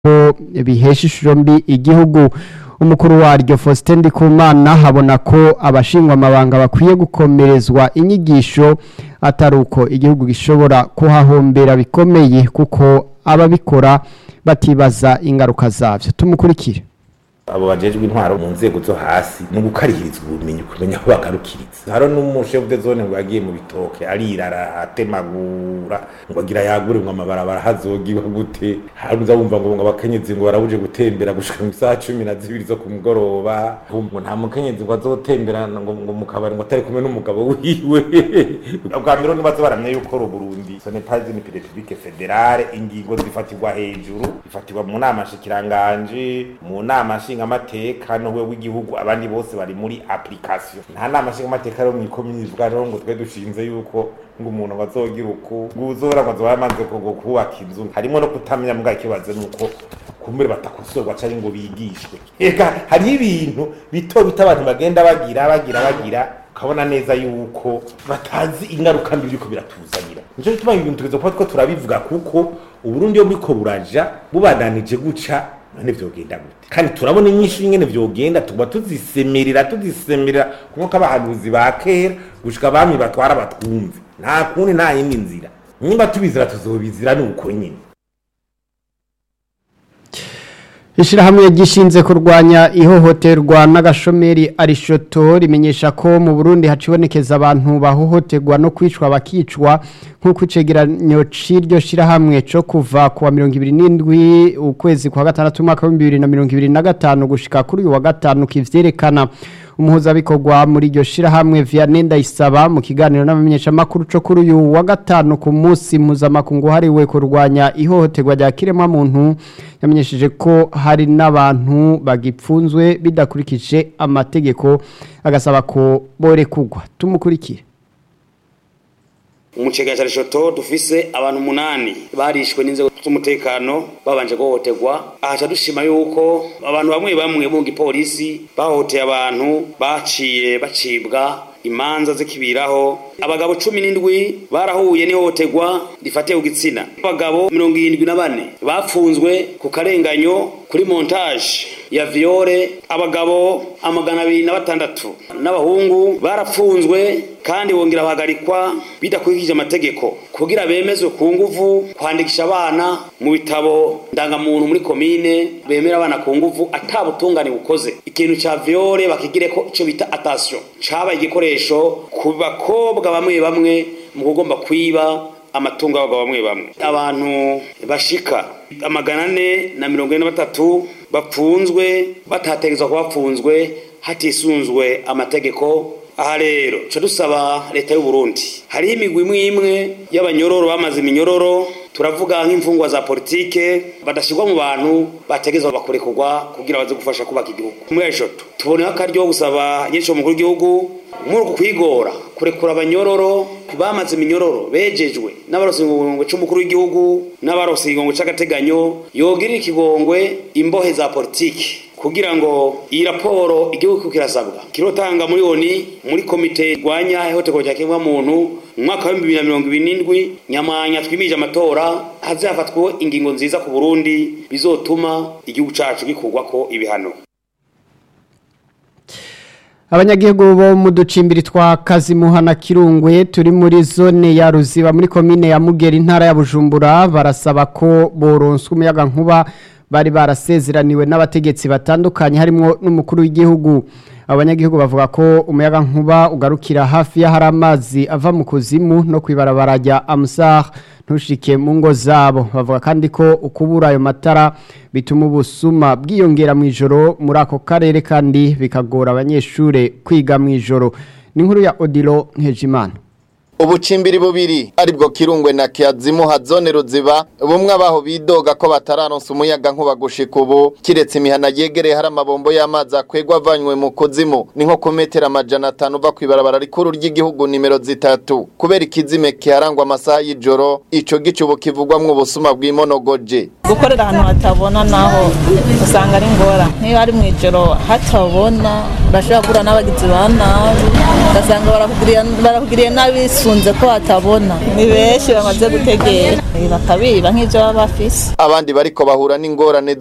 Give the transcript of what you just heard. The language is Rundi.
ko bihesha ishusho mbi igihugu umukuru waryo Faustin Ndikumana habona ko abashingwa amabanga bakwiye gukomerezwa inyigisho atari uko igihugu gishobora kuhahombera bikomeye kuko ababikora batibaza ingaruka zavyo tumukurikire abo bajejwe intwaro mu nzego zo hasi ni ugukarihirizwa ubumenyi kumenya aho bagarukiriza haro n'umushefu de zone ngo yagiye mu bitoke arirara atemagura ngo agira yagure ngo amabarabara hazogiwe gute haruza wumva ngo ngo abakenyezi ngo barabuje gutembera gushika mu isaha cumi na zibiri zo ku mugoroba ngo nta mukenyezi ngo azotembera ngo ngo mu kabari ngo atari kumwe n'umugabo wiwe bwa mbere nibazo baramye yuko ru Burundi ce n'est pas une république fédérale ingingo zifatirwa hejuru zifatirwa mu nama shikiranganje mu nama nshingamateka n'uwe w'igihugu abandi bose bari muri application nta nama nshingamateka rero mw'ikomini ivuga rero ngo twe dushinze yuko ngo umuntu ngo azogira uku nguzora ngo azoba yamaze ngo kubaka inzu harimo no kutamenya mbwa ikibazo nuko kumbere batakosorwa canke ngo bigishwe eka hariho ibintu bito bito abantu bagenda bagira bagira bagira ukabona neza yuko batazi ingaruka mbi biriko biratuzanira nico gituma ibintu tugeze kuba two turabivuga kuko uburundi yo buriko buraja bubandanije guca none vyogenda gute kandi turabona inyinshi ingene vyogenda tuba tuzisemerera tuzisemerera nkuko abahanuzi ba kera gushika abami batwara batwumve nta kundi nta yindi nzira nimba tubizira tuzobizira ni uko nyine Ishirahamwe gishinze kurwanya ihohoterwa n'agashomeri arishoto rimenyesha ko mu Burundi hacibonekeza abantu bahohoterwa no kwicwa bakicwa nk'uko icegeranyo c'iryo shirahamwe co kuva ku wa 27 ukwezi kwa gatandatu umwaka wa 2025 gushika kuri uyu wa gatanu kivyerekana umuhuzabikorwa muri iryo shirahamwe Vianney Ndayisaba mu kiganiro n'abamenyeshamakuru co kuri uyu wa gatanu ku munsi mpuzamakungu hariwe kurwanya ihohoterwa rya kiremwa muntu yamenyesheje ko hari n'abantu bagipfunzwe bidakurikije amategeko agasaba ko borekugwa tumukurikire umucega cya rishoto dufise abantu umunani barishwe n'inzego z'umutekano babanje guhohoterwa ahaca dushima yuko abantu bamwe bamwe mu gipolisi bahohoteye abantu baciye bacibwa imanza zikibiraho abagabo cumi n'indwi barahuye n'ihohoterwa rifatiye ku gitsina abagabo mirongo irindwi na bane bafunzwe ku karenganyo kuri montage ya viole abagabo amagana abiri na batandatu n'abahungu barapfunzwe kandi bongera bahagarikwa bidakurikije amategeko kugira bemezwe ku nguvu kwandikisha abana mu bitabo ndangamuntu muri komine bemera abana ku nguvu atabutungane bukoze ikintu ca viole bakigire ko ico bita attention cabaye igikoresho ku bakobwa bamwe bamwe mu kugomba kwiba amatungo y'abagabo bamwe bamwe abantu bashika amagana ane na mirongo ine na batatu bapfunzwe batategezwa kuba bapfunzwe hatisunzwe amategeko aha rero ca dusaba leta y'u Burundi hariho imigwi imwe imwe y'abanyororo bamaze iminyororo turavuga nk'imfungwa za politike badashirwa mu bantu bategezwa bakurekurwa kugira baze gufasha kubaka igihugu muri eshoto tuboneho akaryo gusaba nyinshi mukuru w'igihugu muri uku kwigora kurekura abanyororo bamaze iminyororo bejejwe n'abarose igongwe c'umukuru w'igihugu n'abarose igongwe c'agateganyo yogirira ikigongwe imbohe za politike kugira ngo iyi raporo igihugu kirasabwa kirotanga miliyoni muri komite irwanya ihohoterwa rya kiremwa muntu mu mwaka wa bibiri na mirongo ibiri n'indwi nyamwanya twimije amatora hazafatwa ingingo nziza ku burundi bizotuma igihugu cacu gikurwako ibihano abanyagihugu bo mu ducimbiri twa kazimuha na kirungwe turi muri zone ya ruziba muri komine ya mugera intara ya bujumbura barasaba ko boronswa umuyaga nkuba bari barasezeraniwe n'abategetsi batandukanye harimo n'umukuru w'igihugu abanyagihugu bavuga ko umuyaga nkuba ugarukira hafi y'ahari amazi ava mu kuzimu no kwibarabara rya amusar ntushike mu ngo zabo bavuga kandi ko ukubura ayo matara bituma ubusuma bwiyongera mu ijoro muri ako karere kandi bikagora abanyeshuri kwiga mu ijoro ni nkuru ya odilo nkejimana ubucimbiri bubiri aribwo kirungwe na kiazimu hazone ruziba bumwe abaho bidoga ko batararonsa umuyaga nkuba gushika ubu kiretse imihana yegereye hari amabombo y'amazi akwegwa avanywe mu kuzimu ni nko ku metero amajana atanu uva kw'ibarabara rikuru ry'igihugu nimero zitatu kubera ikizime kiharangwa amasaha y'ijoro ico gice ubu kivugwamwo ubusuma bw'imonogoje gukorera ahantu hatabona naho usanga ari ngora niyo ari mu ijoro hatabona urashobora guhura n'abagizi ba nabi ugasanga barakugiriye nabi bisunze ko batabona ni benshi bamaze gutegera bakabiba nk'ibyo baba bafise abandi bariko bahura n'ingorane